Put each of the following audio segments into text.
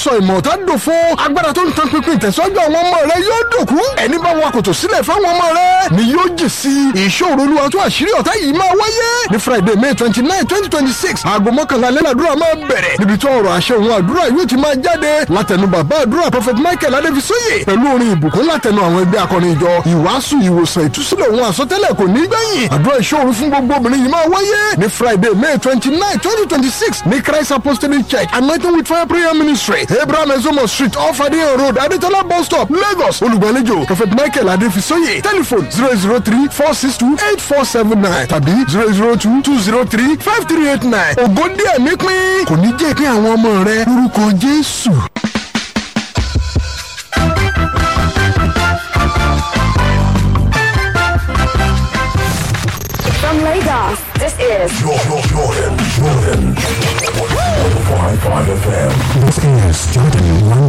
sọ ìmọ̀ ọ̀tá dòfo agbára tó ń tan pinpin ìtẹ̀sọ́jú àwọn ọmọ rẹ yóò dòkú ẹni bá wa kòtò sílẹ̀ fáwọn ọmọ rẹ ni yóò jì sí ìṣòro olúwa tó àṣírí ọ̀tá yìí máa wáyé ní friday may twenty nine twenty twenty six aago mọ́kànlá lẹ́nàdúrà máa bẹ̀rẹ̀ níbi tí ọ̀rọ̀ àṣẹ òun àdúrà yóò ti máa jáde látẹnu bàbá àdúrà prophet michael adébísóyè pẹ̀lú orin ìbùkún látẹnu àwọn ẹgbẹ́ akọrin ìjọ ìwàásù ìwòsàn ìtúsílẹ̀ òun àsọtẹ́lẹ̀ kò ní gbẹ̀yìn àdúrà ìṣòro fún gbogbo obìnrin yìí máa wáyé ní friday may twenty nine twenty twenty six ní christ apostolic church anointing with fire prayer ministry abraham ezomo street off adeyan road adetola bus stop lagos olùgbàlejò prophet michael adébísóyè telephone zero zero three four six two eight four seven nine tàbí zero zero two two zero three five three eight nine ògòdì ẹ̀mí pín kò ní jẹ́ kí àwọn ọmọ rẹ lórúkọ jésù. From Lagos, this is Jordan, Jordan, Jordan. 105.5 FM. This is Jordan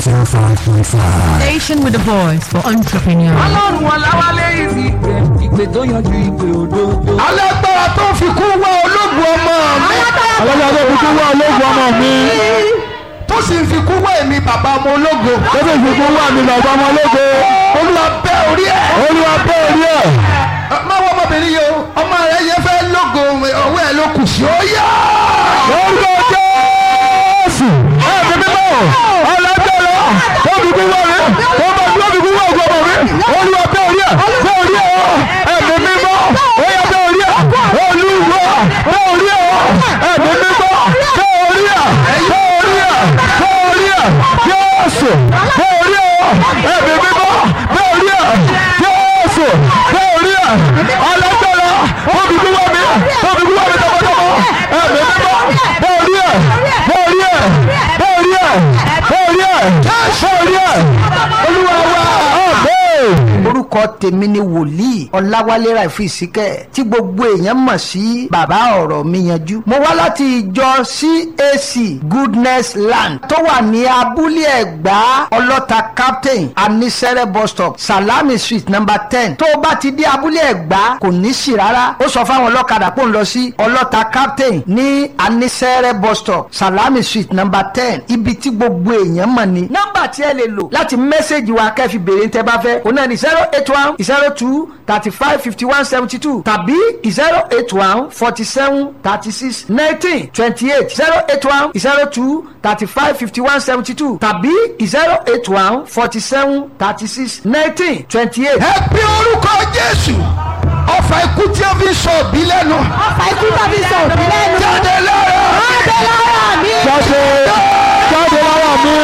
105.5. Station with a voice for entrepreneurs. ọlọ́run ọ̀làwálé ìsì ìpè tó yanjú ìpè òdodo. alágbára tó fi kú wá ológun ọmọ mi. Alágbára tó fi kú wá ológun ọmọ mi. tó sì ń fi kú wá èmi bàbá ọmọ ológo. Tó fi fi kú wá mi bàbá ọmọ ológo. olúwa bẹ́ orí ẹ̀. Olúwa bẹ́ orí ẹ̀. má wọ ọmọbìnrin yìí o ọmọ rẹ yẹ fẹ́ lógo ọwọ́ ẹ̀ ló kù sí ó yá. Orúkọ Jésù. Ẹ̀mí mímọ́. Alágbára tó fi kú wá mi. Tó bá tó fi kú wá ògùn ọmọ mi. Olúwa bẹ́ orí ẹ̀. Bẹ́ orí ẹ̀ o. Ẹ̀mí mímọ́. Ó yá bẹ́ orí ẹ̀. Olúwa bẹ́ orí ẹ̀ o. Ẹ̀mí mímọ́. Bẹ́ orí ẹ̀. Bẹ́ orí ẹ̀. Bẹ́ orí ẹ̀. Jésù. Bẹ́ orí ẹ̀ o. Ẹ̀mí mímọ́. Bẹ́ orí ẹ̀. Jésù. Bẹ́ orí ẹ̀. Alágbára tó fi kú wá mi. Tó fi kú wá mi tọmọtọmọ. Ẹ̀mí mímọ́. Bẹ́ orí ẹ̀. Bẹ́ orí ẹ̀. Bẹ́ orí ẹ̀. Bẹ́ orí ẹ̀. Bẹ́ orí ẹ̀. Olúwa wa. Àmín. orúkọ tèmi ni wòlíì ọláwálé ràìfù ìsíkẹ tí gbogbo èèyàn mọ̀ sí bàbá ọ̀rọ̀ mi yanjú. mo wá láti ìjọ cac goodness land tó wà ní abúlé ẹ̀gbá ọlọ́ta captain anisere bus stop salami street number ten tó o bá ti dé abúlé ẹ̀gbá kò ní sí rárá ó sọ fáwọn ọlọ́kadà pò ń lọ sí ọlọ́ta captain ní anisere bus stop salami street number ten ibi tí gbogbo èèyàn mọ̀ ni. nọ́mbà tí ẹ lè lò láti mẹ́sẹ̀gì wa kẹ́ fi béèrè tẹ́ bá fẹ́ òun náà ní zero eight one zero two thirty five fifty one seventy two tàbí zero eight one forty seven thirty six nineteen twenty eight zero eight one zero two thirty five fifty one seventy two tàbí zero eight one forty seven thirty six nineteen twenty eight. ẹ pé orúkọ jésù ọfà ikú tí ó fi sọ òbí lẹ́nu. ọ̀fà ikú tó fi sọ òbí lẹ́nu. jáde lára Jáde lára mi. jáde jáde lára mi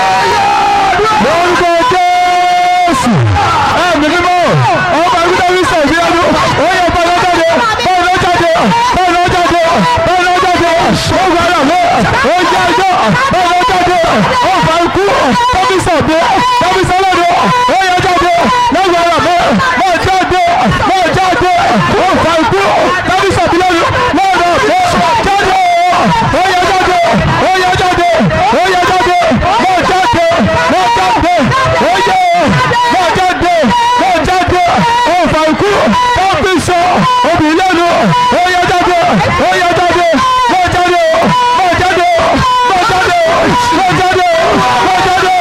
lórúkọ jésù ẹ̀mí mímọ́ ọba ìgbésẹ̀ mi sọ ìbí ẹnu ó yẹ bá lọ jáde bá lọ jáde bá lọ jáde bá lọ jáde ó gba ara mi ó jẹ ẹjọ́ bá lọ jáde ọba ikú tọ́bí sọ bí tọ́bí sọ lọ́dọ̀ ó yẹ jáde lọ́gbà ara mi má jáde má jáde ọba ikú tọ́bí sọ bí lọ́dọ̀ lọ́dọ̀ mi jáde ó yẹ jáde ó yẹ jáde ó yẹ jáde má jáde má jáde ó yẹ má jáde má jáde ọba ikú tọ́bí sọ òbí lẹ́nu ó yẹ jáde ó yẹ jáde má jáde má jáde má jáde má jáde má jáde.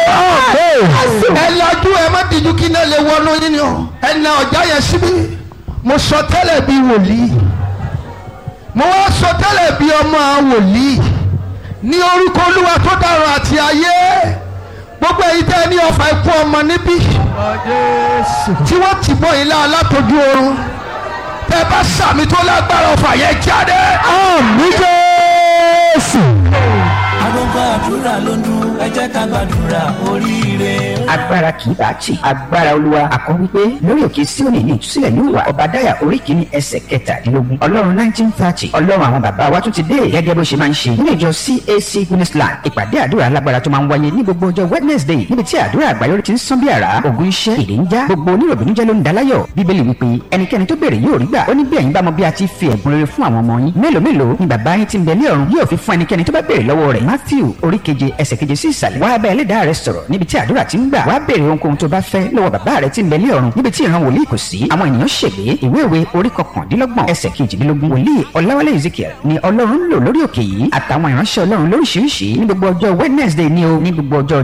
ẹ lajú ẹ má díjú kí náà lè wọnú yín ni o ẹ na ọjà yẹn síbí mo sọ tẹ́lẹ̀ bí wòlíì mo wá sọ tẹ́lẹ̀ bí ọmọ wòlíì ní orúkọ olúwa tó dára àti ayé gbogbo èyí tẹ́ ní ọfà ikú ọmọ níbí tí wọ́n ti bọ́ ilé alátojú oorun tẹ́ bá sàmì tó lágbára ọfà yẹn jáde. àmì jésù. agogo àdúrà ló ń dún ẹ jẹ́ ká gbàdúrà oríire. agbára kì í bá tì agbára olúwa àkọ́ wípé lórí òkè síòní ní ìtúsílẹ̀ yóò wà ọ̀bàdáyà orí kìíní ẹsẹ̀ kẹtàdínlógún ọlọ́run nineteen thirty ọlọ́run àwọn bàbá wa tún ti dé gẹ́gẹ́ bó ṣe máa ń ṣe nínú ìjọ cac guinnessland ìpàdé àdúrà alágbára tó máa ń wáyé ní gbogbo ọjọ́ wednesday níbi tí àdúrà àgbáyọrí ti ń sán bí àrá ògùn iṣẹ́ èdè ń já gbogbo oníròbìnújẹ́ ló ń daláyọ̀ bíbélì wípé ẹnikẹ́ni tó béèrè yóò rí gbà ó ní bí ẹ̀yin bá mọ bí a ti fi ẹ̀bùn rere fún àwọn ọmọ yín mélòó mélòó ni bàbá yín ti ń bẹ ní ọ̀run yóò fi fún ẹnikẹ́ni tó bá béèrè lọ́wọ́ rẹ̀ matthew orí keje ẹsẹ̀ keje sí ìsàlẹ̀ wá bá ẹlẹ́dàá rẹ sọ̀rọ̀ níbi tí àdúrà ti ń gbà wá béèrè ohunkóhun tó bá fẹ́ lọ́wọ́ bàbá rẹ tí ń bẹ ní ọ̀run níbi tí ìran wòlíì kò sí àwọn ènìyàn ṣègbè ìwé ìwé orí kọkàndínlọ́gbọ̀n ẹsẹ̀ kejìdínlógún wòlíì ọ̀làwálé ezekiel ni ọlọ́run ń lò lórí òkè yìí àtàwọn ìránṣẹ́ ọlọ́run lóríṣiríṣi ní gbogbo ọjọ́ wednesday ni o ní gbogbo ọjọ́